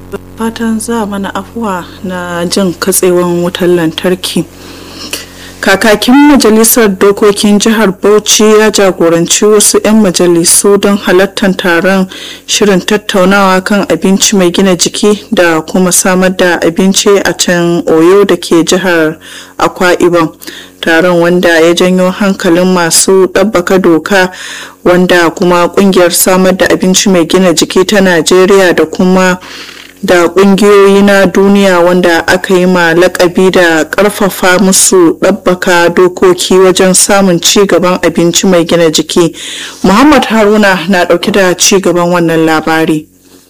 fatan za mana afuwa na jin katsewan wutar lantarki kakakin majalisar dokokin jihar bauchi ya jagoranci wasu 'yan majalisu don halartar taron shirin tattaunawa kan abinci mai gina jiki da kuma samar da abinci a can oyo da ke jihar akwa ibom taron wanda ya janyo hankalin masu ɗabbaka doka wanda kuma kungiyar samar da abinci mai gina jiki ta najeriya da kuma da kungiyoyi na duniya wanda aka yi ma lakabi da karfafa musu ɗabbaka dokoki wajen samun ci gaban abinci mai gina jiki muhammad haruna na ɗauke da ci gaban wannan labari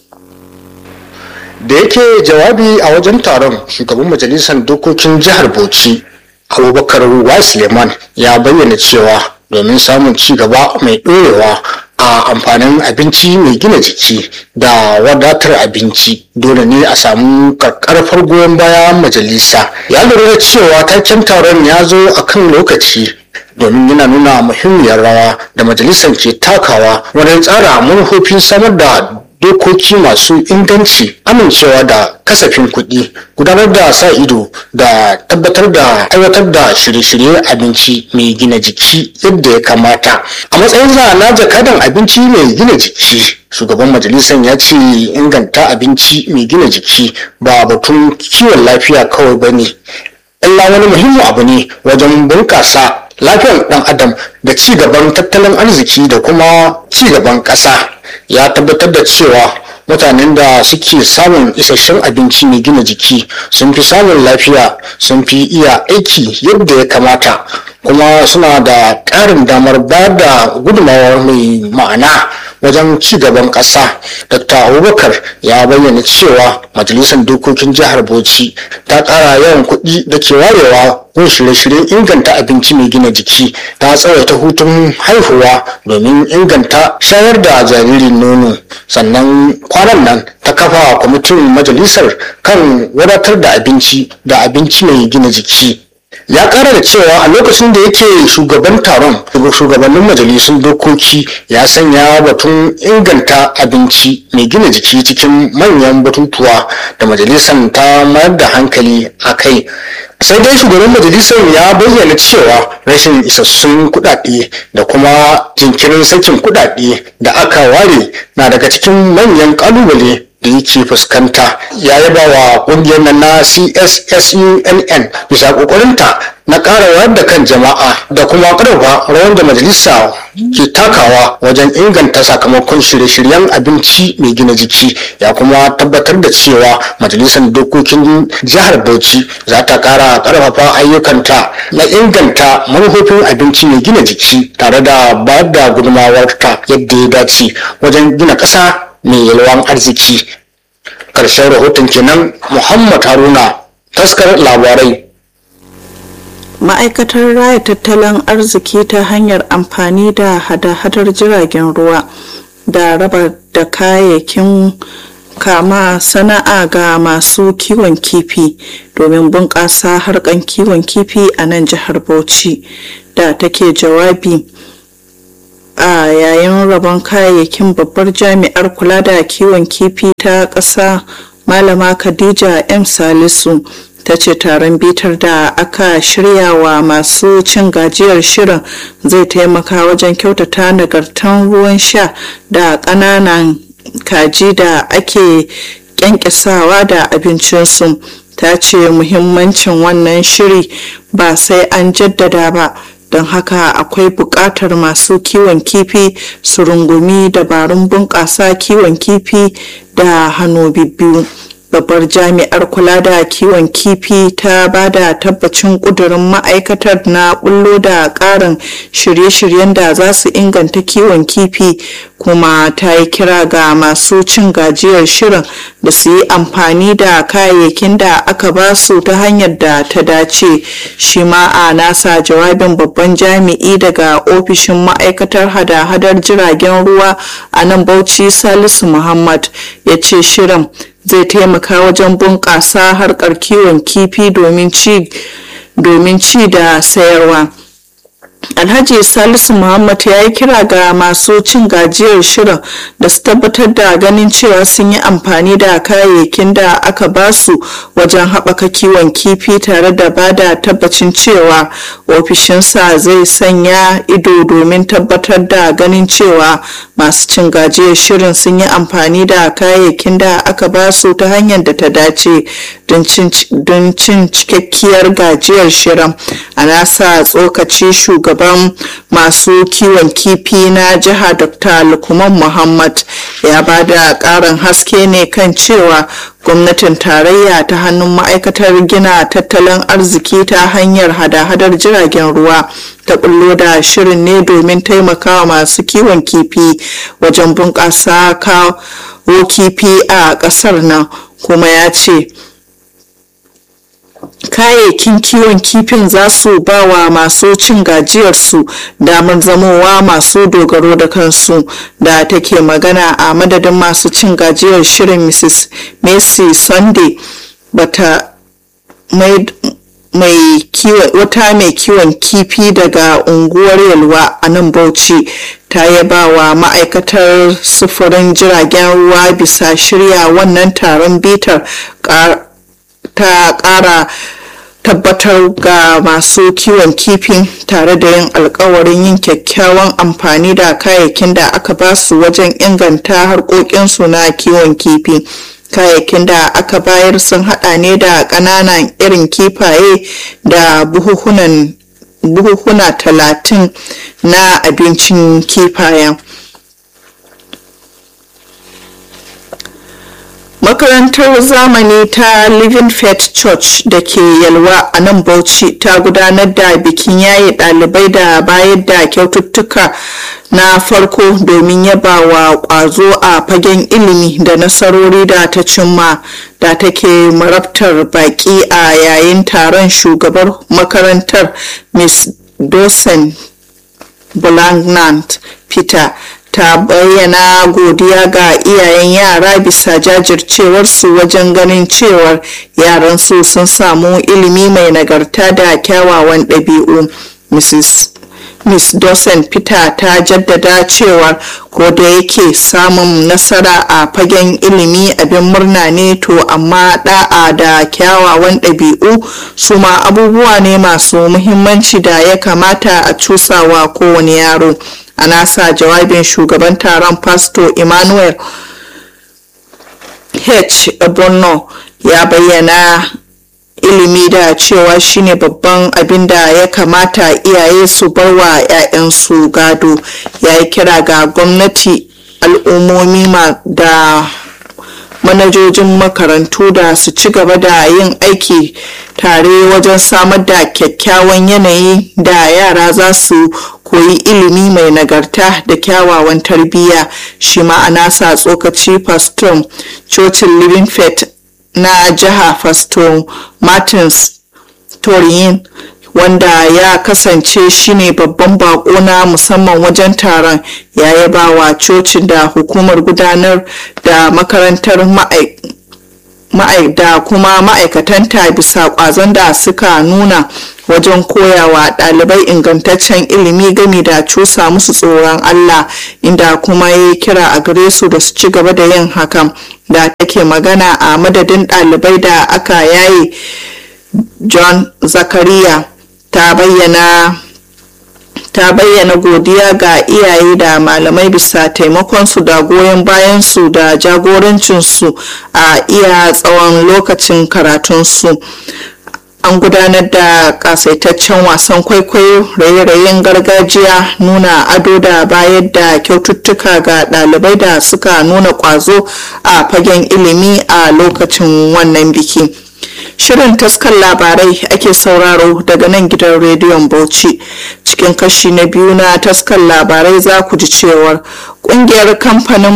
da yake jawabi a wajen taron shugaban majalisar dokokin jihar bauchi abubakar wa suleiman ya bayyana cewa domin samun ci gaba mai ɗorewa a amfanin abinci mai gina jiki da wadatar abinci dole ne a samu karkarfar goyon bayan majalisa ya lura da cewa taken taron ya zo a kan lokaci domin yana nuna muhimmiyar rawa da majalisar ke takawa wajen tsara manufofin samar da dokoki masu inganci amincewa da kasafin kuɗi gudanar da sa ido da tabbatar da aiwatar da shirye-shirye abinci mai gina jiki yadda ya kamata a matsayin za na jakadan abinci mai gina jiki shugaban majalisar ya ce inganta abinci mai gina jiki ba batun kiwon lafiya kawai ba ne illa wani muhimmin abu ne wajen bunƙasa lafiyar ɗan adam da ci gaban tattalin arziki da kuma ci gaban ƙasa ya tabbatar da cewa mutanen da suke samun isasshen abinci mai gina jiki sun fi samun lafiya sun fi iya aiki yadda ya kamata kuma suna da ƙarin damar bayar da gudunmawar mai ma'ana wajen ci gaban ƙasa dr abubakar ya bayyana cewa majalisar dokokin jihar bauchi ta ƙara yawan kuɗi da ke warewa gun shirye-shiryen inganta abinci mai gina jiki ta tsawaita hutun haihuwa domin inganta shayar da jaririn nono sannan kwanan nan ta kafa kwamitin majalisar kan wadatar da abinci da abinci mai gina jiki ya kara da cewa a lokacin da yake shugaban taron shugabannin majalisun dokoki ya sanya batun inganta abinci mai gina jiki cikin manyan batutuwa da majalisar ta mayar da hankali a kai sai dai shugaban majalisar ya bayyana cewa rashin isassun kudade da kuma jinkirin sakin kudade da aka ware na daga cikin manyan kalubale da yake fuskanta ya yaba wa kungiyar nan na cssunn bisa kokarinta na ƙara wayar da kan jama'a da kuma ƙarfafa rawar da majalisa ke takawa wajen inganta sakamakon shirye-shiryen abinci mai gina jiki ya kuma tabbatar da cewa majalisar dokokin jihar bauchi za ta ƙara ƙarfafa ayyukanta na inganta manufofin abinci mai gina jiki tare da bayar da gudunmawarta yadda ya dace wajen gina ƙasa mai yalwan arziki ƙarshen rahoton kenan muhammad haruna taskar labarai ma'aikatar raya tattalin arziki ta hanyar amfani da hada-hadar jiragen ruwa da raba da kayayyakin kama sana'a ga masu kiwon kifi domin bunƙasa harkan kiwon kifi a nan jihar bauchi da take jawabi a yayin rabon kayayyakin babbar jami'ar kula da kiwon kifi ta ƙasa malama khadija m salisu ta ce taron bitar da aka shirya wa masu cin gajiyar shirin zai taimaka wajen kyautata nagartan ruwan sha da ƙananan kaji da ake kyankyasawa da abincinsu ta ce muhimmancin wannan shiri ba sai an jaddada ba don haka akwai buƙatar masu kiwon kifi su rungumi dabarun bunƙasa kiwon kifi da hannu biyu babbar jami'ar kula da kiwon kifi ta ba da tabbacin ƙudurin ma'aikatar na bullo da ƙarin shirye-shiryen da za su inganta kiwon kifi kuma ta yi kira ga masu cin gajiyar shirin da su yi amfani da kayayyakin da aka ba su ta hanyar da ta dace shi ma a nasa jawabin babban jami'i daga ofishin ma'aikatar hada-hadar jiragen ruwa a nan bauchi salisu muhammad ya ce shirin zai taimaka wajen bunƙasa harkar kiwon kifi domin ci da sayarwa alhaji salisu muhammad ya yi kira ga masu cin gajiyar shirin da su tabbatar da ganin cewa sun yi amfani da kayayyakin da aka basu wajen haɓaka kiwon kifi tare da ba da tabbacin cewa ofishinsa zai sanya ido domin tabbatar da ganin cewa masu cin gajiyar shirin sun yi amfani da kayayyakin da aka basu ta hanyar da ta dace don cin cikakkiyar gajiyar shirin a nasa tsokaci shugaban masu kiwon kifi na jiha dr lukman muhammad ya ba da karin haske ne kan cewa gwamnatin tarayya ta hannun ma'aikatar gina tattalin arziki ta hanyar hada-hadar jiragen ruwa ta bullo da shirin ne domin taimakawa masu kiwon kifi wajen bunƙasa kawo kifi a ƙasar nan kuma ya ce kayayyakin kiwon kifin za su ba wa masu cin gajiyarsu damar zamowa masu dogaro da kansu da take magana a madadin masu cin gajiyar shirin mrs messi sunday bata mai mai wata mai kiwon kifi daga unguwar yalwa a nan bauchi ta yaba wa ma'aikatar sufurin jiragen ruwa bisa shirya wannan taron bitar ta kara tabbatar ga masu kiwon kifin tare da yin alkawarin yin kyakkyawan amfani da kayayyakin da aka basu wajen inganta harkokinsu na kiwon kifi kayayyakin da aka bayar sun hada ne da ƙananan irin kifaye da buhuhuna talatin na abincin kifayen makarantar zamani ta living faith church da ke yalwa a nan bauchi ta gudanar da bikin yaye dalibai da bayar da kyaututtuka na farko domin yaba wa kwazo a fagen ilimi da nasarori da ta cimma da take marabtar baki a yayin taron shugabar makarantar miss dosen bulagnant peter ta bayyana godiya ga iyayen yara bisa jajircewarsu wajen ganin cewar yaransu sun samu ilimi mai nagarta da kyawawan ɗabi'u mrs Miss Dawson Peter ta jaddada cewa ko da yake samun nasara a fagen ilimi abin murna ne to amma da'a da kyawawan ɗabi'u su ma abubuwa ne masu muhimmanci da ya kamata a cusawa kowane yaro. a nasa jawabin shugaban taron pastor emmanuel h borno ya bayyana ilimi da cewa shine babban abin da ya kamata iyaye su bar wa 'ya'yansu gado ya yi kira ga gwamnati al'ummomi da manajojin makarantu da su ci gaba da yin aiki tare wajen samar da kyakkyawan yanayi da yara za su koyi ilimi mai nagarta da kyawawan tarbiyya shi ma'ana sa tsokaci pastor cocin living faith na jiha pastor martins toriyin wanda ya kasance shine babban bako na musamman wajen taron ya yaba wa cocin da hukumar gudanar da makarantar da kuma ma'aikatanta bisa kwazon da suka nuna wajen koyawa ɗalibai ingantaccen ilimi gami da cusa musu tsoron Allah inda kuma ya kira a gare su da su ci gaba da yin hakan da take magana a madadin ɗalibai da aka yaye John Zakariya ta bayyana ta bayyana godiya ga iyaye da malamai bisa taimakonsu da goyon bayansu da jagorancinsu a iya tsawon lokacin karatunsu an gudanar da kasaitaccen wasan kwaikwayo raye-rayen gargajiya nuna ado da bayar da kyaututtuka ga ɗalibai da suka nuna ƙwazo a fagen ilimi a lokacin wannan biki. Shirin taskar labarai ake sauraro daga nan gidan rediyon Bauchi. Cikin kashi na biyu na taskar labarai za ku ji cewar kungiyar kamfanin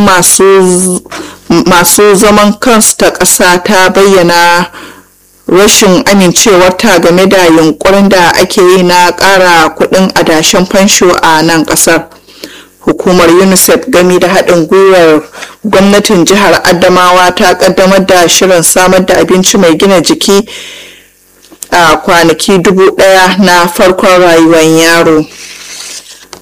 masu zaman kansu ta ƙasa ta bayyana rashin amincewarta game da yunkurin da ake yi na ƙara kuɗin adashen fansho a nan ƙasar. hukumar unicef gami da haɗin gwiwar gwamnatin jihar adamawa ta ƙaddamar da shirin samar da abinci mai gina jiki a kwanaki dubu ɗaya na farkon rayuwar yaro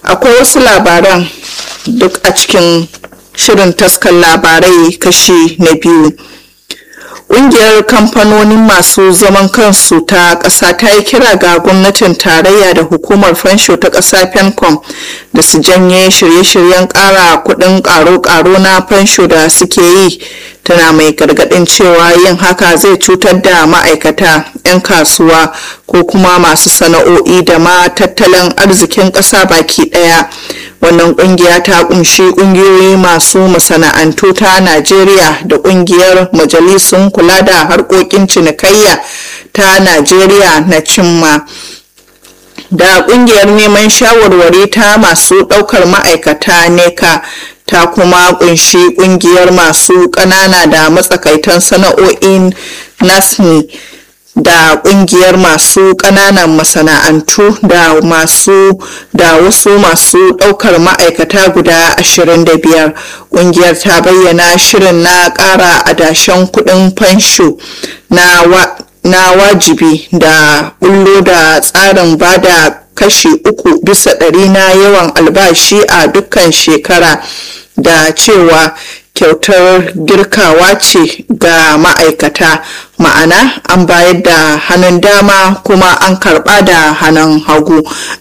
akwai wasu labaran duk a cikin shirin taskar labarai kashi na biyu ƙungiyar kamfanonin masu zaman kansu ta ƙasa ta yi kira ga gwamnatin tarayya da hukumar fansho ta ƙasa fencom da su janye shirye-shiryen ƙara kuɗin ƙaro-ƙaro na fansho da suke yi tana mai gargaɗin cewa yin haka zai cutar da ma'aikata 'yan kasuwa ko kuma masu sana'o'i da ma tattalin arzikin ƙasa baki ɗaya wannan kungiya ta kunshi kungiyoyi masu masana'antu ta najeriya da kungiyar majalisun kula da harkokin cinikayya ta najeriya na cimma da kungiyar neman shawarwari ta masu daukar ma'aikata neka ta kuma kunshi kungiyar masu kanana da matsakaitan sana'o'in nasni da kungiyar masu kananan masana'antu da masu da wasu masu daukar ma'aikata guda 25 kungiyar ta bayyana shirin na kara adashen kudin fansho na wa, na wajibi da bullo da tsarin bada kashi uku bisa ɗari na yawan albashi a dukkan shekara da cewa kyautar girkawa ce ga ma'aikata ma'ana an bayar da hannun dama kuma an karba da hannun hagu